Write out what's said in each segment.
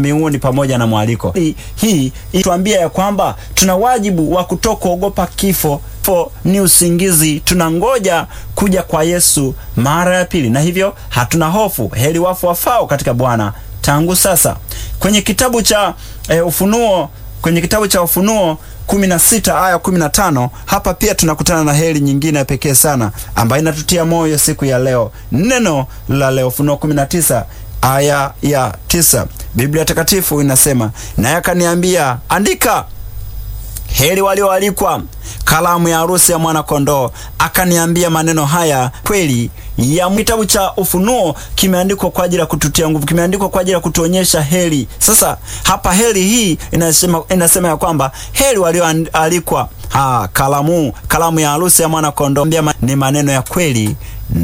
mbinguni pamoja na mwaliko. Hii hii ituambia ya kwamba tuna wajibu wa kutokuogopa kifo. Kifo ni usingizi, tunangoja kuja kwa Yesu mara ya pili, na hivyo hatuna hofu. Heri wafu wafao katika Bwana tangu sasa. Kwenye kitabu cha e, Ufunuo, kwenye kitabu cha Ufunuo 16 aya 15, hapa pia tunakutana na heri nyingine ya pekee sana ambayo inatutia moyo siku ya leo. Neno la leo, Ufunuo 19 aya ya tisa, Biblia Takatifu inasema, naye akaniambia, andika, heri walioalikwa kalamu ya harusi ya mwana kondoo. Akaniambia maneno haya kweli ya kitabu cha Ufunuo kimeandikwa kwa ajili ya kututia nguvu, kimeandikwa kwa ajili ya kutuonyesha heri. Sasa hapa heri hii inasema, inasema ya kwamba heri walioalikwa ha kalamu kalamu ya harusi ya mwana kondoo. Ni maneno ya kweli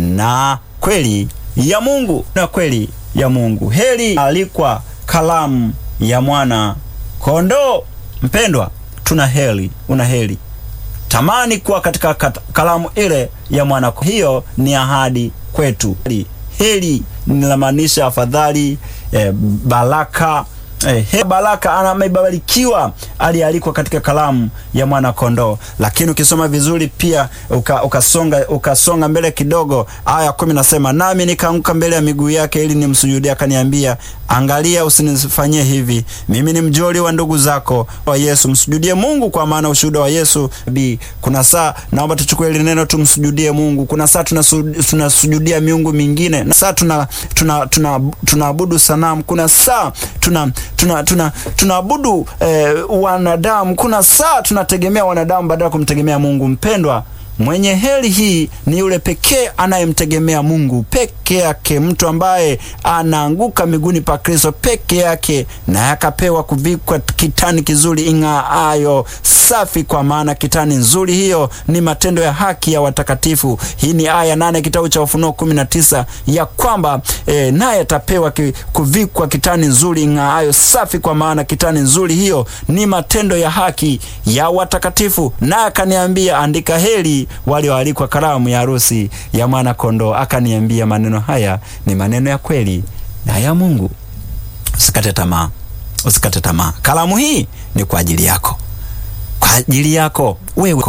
na kweli ya Mungu na kweli ya Mungu. Heri alikwa kalamu ya mwana kondoo. Mpendwa, tuna heri, una heri tamani kuwa katika kalamu ile ya mwana. Hiyo ni ahadi kwetu. Heri linamaanisha afadhali, eh, baraka eh, baraka amebarikiwa alialikwa katika kalamu ya mwana kondoo. Lakini ukisoma vizuri pia uka, ukasonga ukasonga mbele kidogo, aya kumi nasema, nami nikaanguka mbele ya miguu yake ili nimsujudie. Akaniambia, angalia, usinifanyie hivi, mimi ni mjoli wa ndugu zako wa Yesu. Msujudie Mungu, kwa maana ushuhuda wa Yesu bi. Kuna saa naomba tuchukue ile neno tumsujudie Mungu. Kuna saa tunasujudia miungu mingine, na saa tuna tunaabudu tuna, tuna sanamu. Kuna saa tuna tuna tuna tunaabudu eh, wanadamu. Kuna saa tunategemea wanadamu badala ya kumtegemea Mungu. Mpendwa, mwenye heri hii ni yule pekee anayemtegemea Mungu peke yake, mtu ambaye anaanguka miguuni pa Kristo peke yake, naye akapewa kuvikwa kitani kizuri ing'aayo safi, kwa maana kitani nzuri hiyo ni matendo ya haki ya watakatifu. Hii ni aya nane kitabu cha Ufunuo kumi na tisa ya kwamba e, naye atapewa ki, kuvikwa kitani nzuri ing'aayo safi, kwa maana kitani nzuri hiyo ni matendo ya haki ya watakatifu. Naye akaniambia, andika, heri walioalikwa karamu ya harusi ya mwana kondoo. Akaniambia, maneno haya ni maneno ya kweli na ya Mungu. Usikate tamaa, usikate tamaa. Kalamu hii ni kwa ajili yako, kwa ajili yako wewe,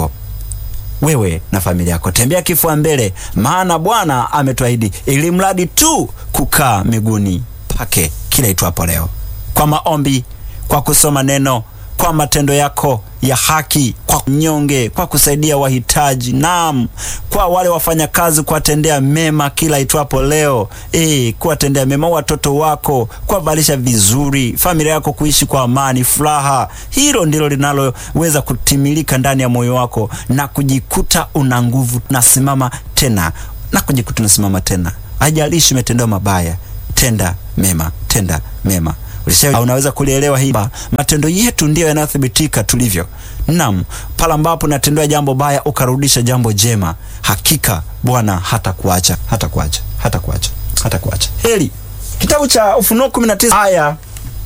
wewe na familia yako. Tembea kifua mbele, maana Bwana ametuahidi, ili mradi tu kukaa miguuni pake kila itwapo leo, kwa maombi, kwa kusoma neno kwa matendo yako ya haki, kwa nyonge, kwa kusaidia wahitaji, naam, kwa wale wafanyakazi, kuwatendea mema kila itwapo leo, e, kuwatendea mema watoto wako, kuwavalisha vizuri, familia yako kuishi kwa amani, furaha. Hilo ndilo linaloweza kutimilika ndani ya moyo wako na kujikuta una nguvu, nasimama tena na kujikuta unasimama tena. Haijalishi umetendewa mabaya, tenda mema, tenda mema. Unaweza kulielewa hii, matendo yetu ndiyo yanayothibitika tulivyo. Naam, pale ambapo natendewa jambo baya ukarudisha jambo jema, hakika Bwana hata kuacha hata kuacha hata kuacha hata kuacha. Heri kitabu cha Ufunuo 19 aya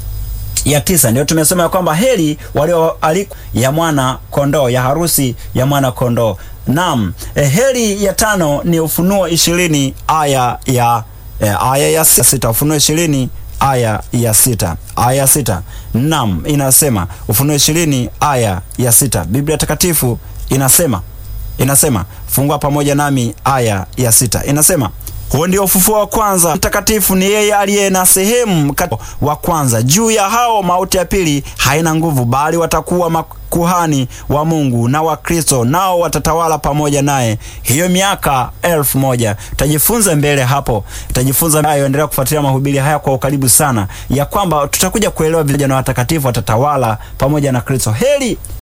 ya tisa ndio tumesema ya kwamba heri walioalikwa ya mwana kondoo, ya harusi ya mwana kondoo. Naam, eh, heri ya tano ni Ufunuo ishirini aya ya eh, aya ya sita. Ufunuo ishirini aya ya sita aya ya sita Naam, inasema Ufunuo ishirini aya ya sita Biblia Takatifu inasema inasema, fungua pamoja nami aya ya sita inasema huo ndio ufufuo wa kwanza. Mtakatifu ni yeye aliye na sehemu wa kwanza. Juu ya hao mauti ya pili haina nguvu, bali watakuwa makuhani wa Mungu na wa Kristo, nao watatawala pamoja naye hiyo miaka elfu moja. Tutajifunza mbele hapo, tutajifunza hayo. Endelea kufuatilia mahubiri haya kwa ukaribu sana, ya kwamba tutakuja kuelewa vijana watakatifu watatawala pamoja na Kristo. Heri